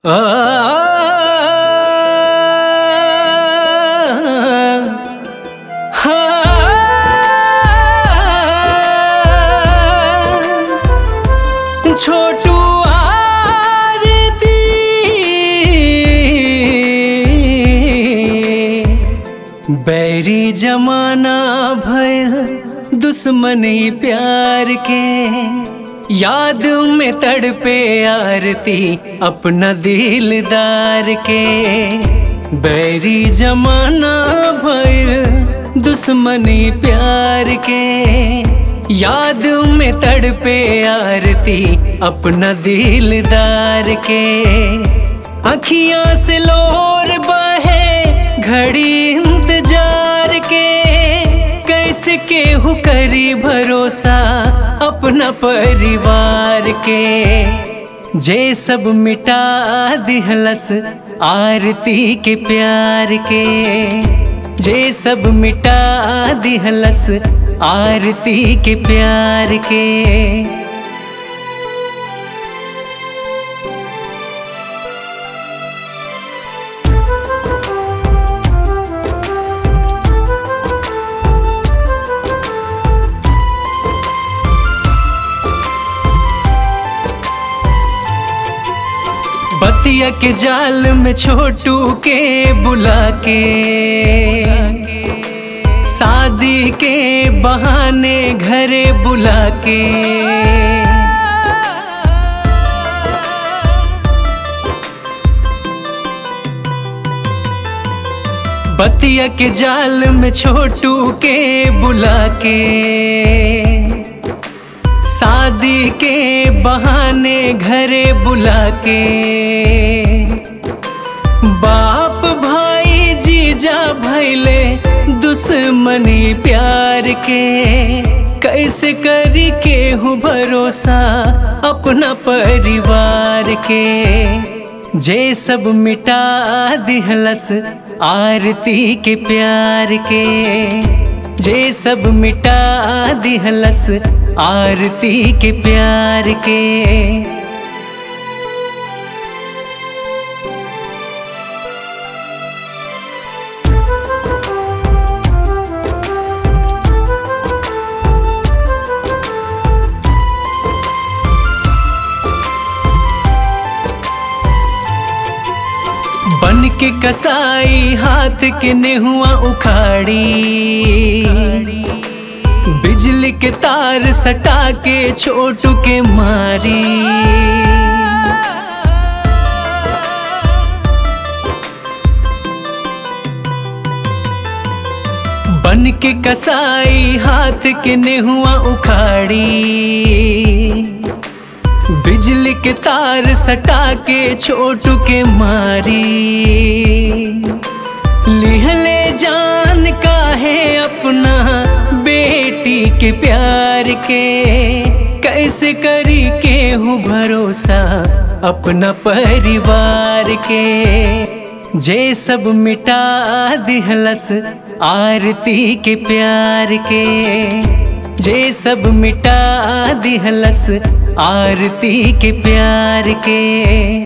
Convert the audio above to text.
छोटू आरती बैरी जमाना भयल दुश्मनी प्यार के याद में तड़पे आरती अपना दिलदार के बैरी जमाना भयल दुश्मनी प्यार के याद में तड़पे आरती अपना दिलदार के अखियां से लोर बहे घड़ी इंतजार के कैसे केहू करी भरोसा अपना परिवार के जे सब मिटा दिहलस आरती के प्यार के जे सब मिटा दिहलस आरती के प्यार के बतिया के जाल में छोटू के बुला के शादी के बहाने घरे बुला के बतिया के जाल में छोटू के बुला के शादी के बहाने घरे बुला के बाप भाई जीजा भैले दुश्मनी प्यार के कैसे करी के हूँ भरोसा अपना परिवार के जे सब मिटा दिहलस आरती के प्यार के जे सब मिटा दिहलस आरती के प्यार के बन के कसाई हाथ के नेहुआ उखाड़ी बिजली के तार सटा के छोटू के मारी बन के कसाई हाथ के नेहुआ उखाड़ी बिजली के तार सटा के छोटू के मारी लिहले जान का है अपना बेटी के प्यार के कैसे करी के हूँ भरोसा अपना परिवार के जे सब मिटा दिहलस आरती के प्यार के जे सब मिटा दिहलस आरती के प्यार के